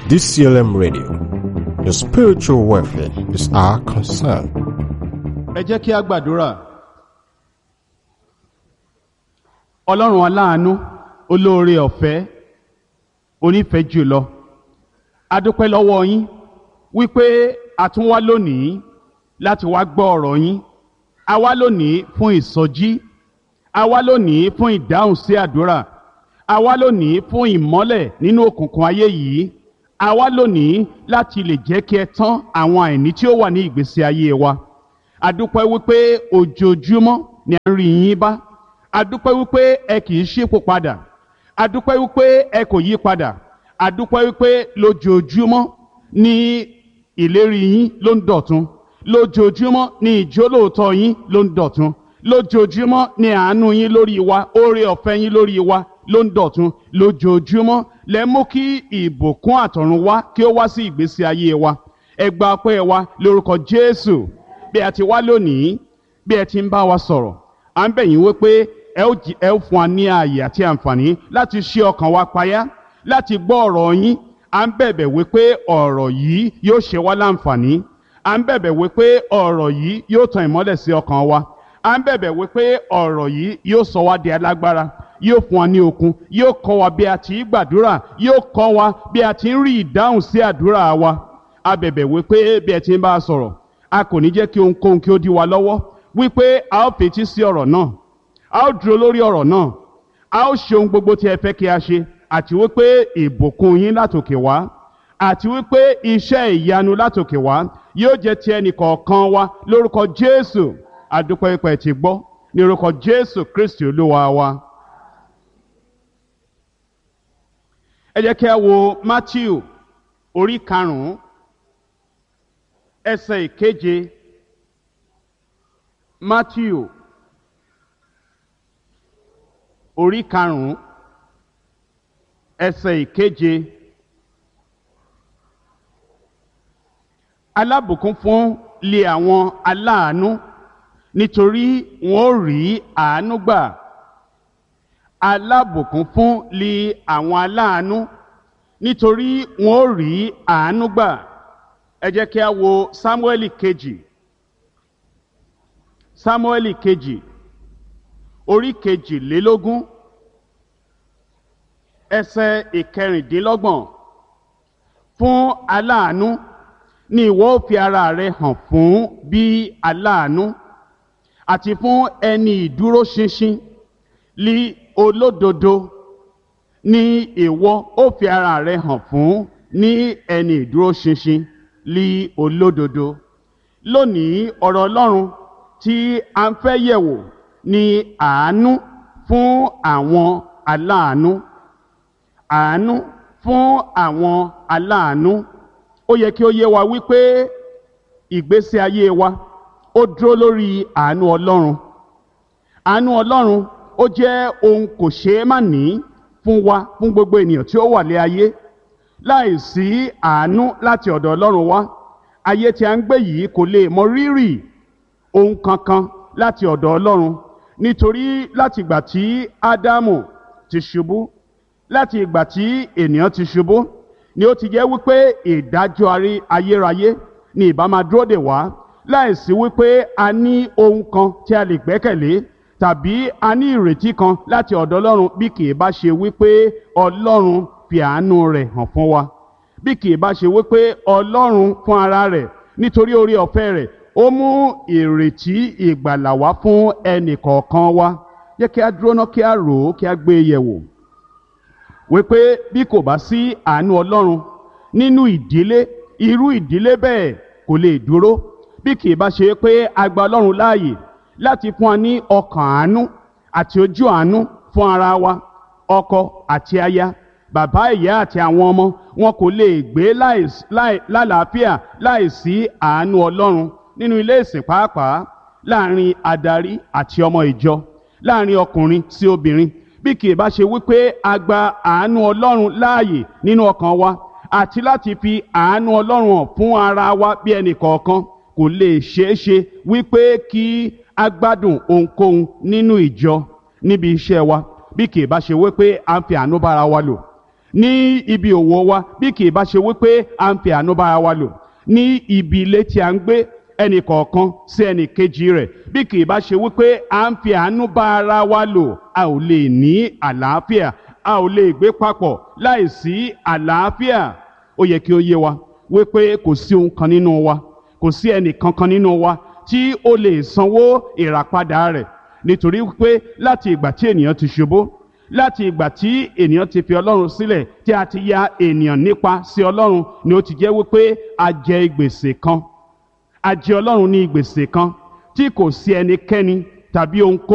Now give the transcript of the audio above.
DCLM Radio. Your spiritual welfare is our concern. ẹ jẹ́ kí a gbàdúrà ọlọ́run aláàánú olóore ọ̀fẹ́ onífẹ̀ẹ́ jùlọ adúpẹ́ lọ́wọ́ yín wípé a tún wá lónìí láti wá gbọ́ ọ̀rọ̀ yín a wá lónìí fún ìsọjí a wá lónìí fún ìdáhùn sí àdúrà a wá lónìí fún ìmọ́lẹ̀ nínú òkùnkùn ayé yìí a wá lónìí láti lè jẹ́ kí ẹ tán àwọn àìní tí ó wà ní ìgbésí ayé wa adúpẹ́ wípé ojoojúmọ́ ni a ń rí yín bá adúpẹ́ wípé ẹ kì í ṣípò padà adúpẹ́ wípé ẹ kò yí padà adúpẹ́ wípé lójoojúmọ́ ni ìlérí yín ló ń dọ̀tun lójoojúmọ́ ni ìjólóòtọ́ yín ló ń dọ̀tun lójoojúmọ́ ni àánú yín lórí wa oore ọ̀fẹ́ yín lórí wa ló ń dọ̀tun lójoojúmọ́ lẹ mú kí ìbùkún àtọ̀run wá kí ó wá sí ìgbésí ayé wa ẹ gba ọpẹ́ wa lórúkọ Jésù bí a ti wá lónìí bí ẹ ti ń bá wa sọ̀rọ̀ à ń bẹ̀ yín wípé ẹ ó jí- ẹ ó fún wa ní ààyè àti àǹfààní láti ṣí ọkàn wa payá láti gbọ́ ọ̀rọ̀ yín à ń bẹ̀bẹ̀ wípé ọ̀rọ̀ yìí yóò ṣe wá láǹfààní à ń bẹ̀bẹ̀ wípé ọ̀rọ̀ yìí yóò tan ìmọ́lẹ̀ sí ọkàn wa à ń bẹ̀bẹ̀ wípé ọ̀rọ̀ yìí yóò sọ wá di alágbára yóò fún wa ní okun yóò kọ́ wa bí a ti ń gbàdúrà yóò kọ́ wa bí a ti ń rí ìdáhùn sí àdúrà wa a bẹ̀bẹ̀ wípé bí ẹ ti ń bá a sọ̀rọ̀ a kò ní jẹ́ kí ohunkóhun kí ó dí wa lọ́wọ́ wípé a ó fetí sí ọ̀rọ̀ náà a ó dúró lórí ọ̀rọ̀ náà a ó ṣe ohun gbogbo tí ẹ fẹ́ kí a ṣe àti wípé ìbùkún yín látòkè wá àti wípé iṣẹ́ ìyanu látòkè wá yóò jẹ́ ti ẹnì kọ̀ọ̀kan wa lórúkọ Jésù adúpẹ́ pẹ́ ti gbọ́ ní orúkọ Jésù Kristi olúwa wa. ẹ jẹ́ kí a wo Matthew orí karùn-ún ẹsẹ̀ ìkeje Matthew orí karùn-ún ẹsẹ̀ ìkeje alábùkún fún lé àwọn aláàánú nítorí wọn ó rí àánú gbà alábùkún fún lé àwọn aláàánú nítorí wọn ó rí àánú gbà ẹ jẹ́ kí a wo Sámúẹ́lì kejì Sámúẹ́lì kejì orí kejìlélógún ẹsẹ̀ ìkẹrìndínlọ́gbọ̀n fún aláàánú ni ìwọ ó fi ara rẹ hàn fún bí aláàánú àti fún ẹni ìdúró ṣinṣin lí olódodo ni ìwọ ó fi ara rẹ hàn fún ní ẹni ìdúró ṣinṣin lí olódodo lónìí ọ̀rọ̀ Ọlọ́run tí a ń fẹ́ yẹ̀wò ni àánú fún àwọn aláàánú àánú fún àwọn aláàánú ó yẹ kí ó yé wa wípé ìgbésí ayé wa ó dúró lórí àánú Ọlọ́run àánú Ọlọ́run ó jẹ́ ohun kò ṣeé má ní fún wa fún gbogbo ènìyàn tí ó wà lé ayé láìsí àánú láti ọ̀dọ̀ Ọlọ́run wá ayé tí a ń gbé yìí kò lè mọ rírì ohun kankan láti ọ̀dọ̀ Ọlọ́run nítorí láti ìgbà tí Ádámù ti ṣubú láti ìgbà tí ènìyàn ti ṣubú ni ó ti jẹ́ wípé ìdájọ́ arí- ayérayé ni ìbá máa dúró dè wá láìsí wípé a ní ohun kan tí a lè gbẹ́kẹ̀lé tàbí a ní ìrètí kan láti ọ̀dọ̀ Ọlọ́run bí kì í bá ṣe wípé Ọlọ́run fi àánú rẹ̀ hàn fún wa bí kì í bá ṣe wípé Ọlọ́run fún ara rẹ̀ nítorí orí ọ̀fẹ́ rẹ̀ ó mú ìrètí ìgbàlà wá fún ẹnì kọ̀ọ̀kan wa jẹ́ kí a dúró ná kí a rò ó kí a gbé e yẹ̀wò wípé bí kò bá sí àánú Ọlọ́run nínú ìdílé irú ìdílé bẹ́ẹ̀ kò lè dúró bí kì í bá ṣe pé a gba Ọlọ́run láàyè láti fún wa ní ọkàn àánú àti ojú àánú fún ara wa ọkọ àti aya bàbá ìyá àti àwọn ọmọ wọn kò lè gbé láìs- láì- lálàáfíà láìsí àánú Ọlọ́run nínú ilé ìsìn pàápàá láàrin adarí àti ọmọ ìjọ láàrin ọkùnrin sí obìnrin bí kì í bá ṣe wípé a gba àánú Ọlọ́run láàyè nínú ọkàn wa àti láti fi àánú Ọlọ́run hàn fún ara wa bí ẹnì kọ̀ọ̀kan kò lè ṣeé ṣe wípé kí a gbádùn ohunkóhun nínú ìjọ níbi iṣẹ́ wa bí kì í bá ṣe wípé a ń fi àánú bára wa lò ní ibi òwò wa bí kì í bá ṣe wípé à ń fi àánú bára wa lò ní ibi ilé tí a ń gbé ẹnì kọ̀ọ̀kan sí ẹnì kejì rẹ̀ bí kì í bá ṣe wípé à ń fi àánú bá ara wa lò a ò lè ní àlàáfíà a ò lè gbé papọ̀ láìsí àlàáfíà ó yẹ kí ó yé wa wípé kò sí ohun kan nínú wa kò sí ẹnì kankan nínú wa tí ó lè sanwó ìràpadà rẹ̀ nítorí wípé láti ìgbà tí ènìyàn ti ṣubú láti ìgbà tí ènìyàn ti fi ọlọ́run sílẹ̀ tí a ti ya ènìyàn nípa sí ọlọ́run ni ó ti jẹ́ wípé a jẹ gbèsè kan a jẹ ọlọ́run ní gbèsè kan tí kò sí ẹnikẹ́ni tàbí ohunkóhun.